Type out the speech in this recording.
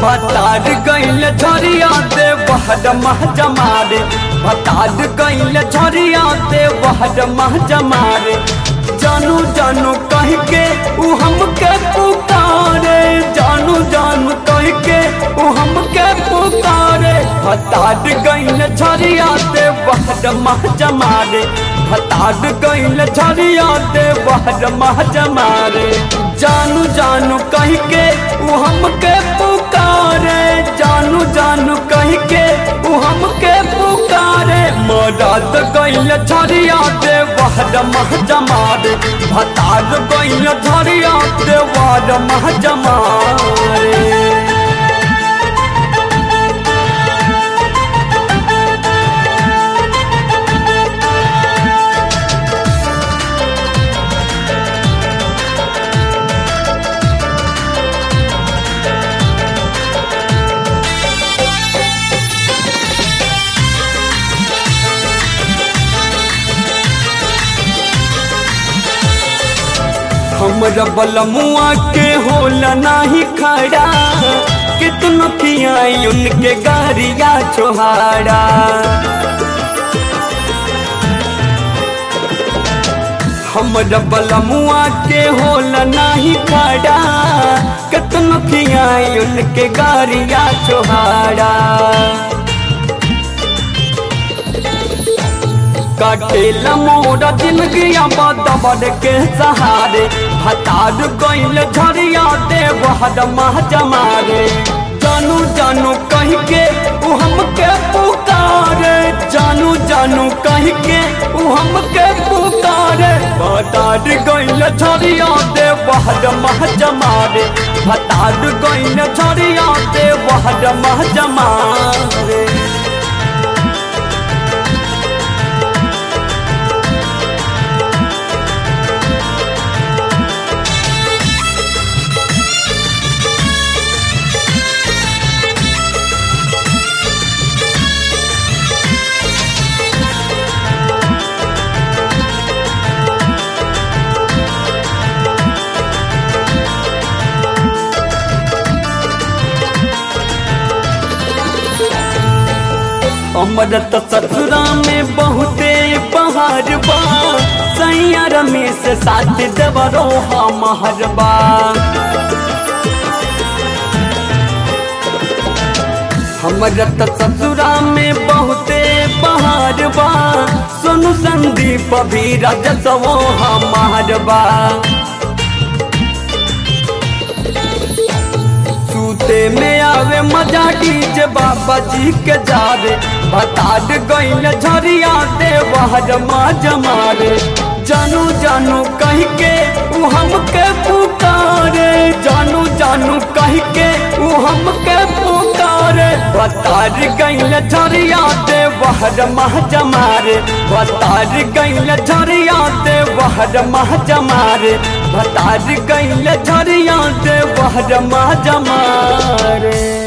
भतार गइल झरिया दे बहर मह जमारे भतार गइल झरिया दे बहर मह जमारे जानू जानू कह के उ हमके पुकारे जानू जानू कह के उ हमके पुकारे भतार गइल झरिया दे बहर मह जमारे भतार गइल झरिया दे बहर मह जमारे जानू जानू कह के उ हमके पुकारे जानू जानू कह के उ हमके पुकारे मदद गइल झरिया दे बहर मह जमारे भतार गइल झरिया दे बहर मह जमारे हमरा बलमुआ के होला नाही खड़ा कितनो कियाई उनके गारिया छोहाड़ा हमरा बलमुआ के होला नाही खड़ा कितनो कियाई उनके गारिया छोहाड़ा काटेला मोरा जिंदगी बदबर के सहारे भतार गइल झरिया दे बहर मह जमारे जानू जानू कह के उ हमके पुकारे जानू जानू कह के उ हमके पुकारे भतार गइल झरिया दे बहर मह जमारे भतार गइल झरिया दे बहर मह जमारे हमर त ससुरा में बहुते पहाड़ बा सैया रमेश साथ देवरो हमर बा हमर त ससुरा में बहुते पहाड़ बा सोनू संदीप भी रजसवो हमार बा सूते में आवे मजा डीजे बाबा जी के जावे भतार गइल झरिया दे वहर माज मारे जानू जानू कह के उ हमके पुकारे जानू जानू कह के उ हमके पुकारे भतार गइल झरिया दे वहर मह जमारे भतार गइल झरिया दे वहर मह जमारे भतार गइल झरिया दे वहर मह जमारे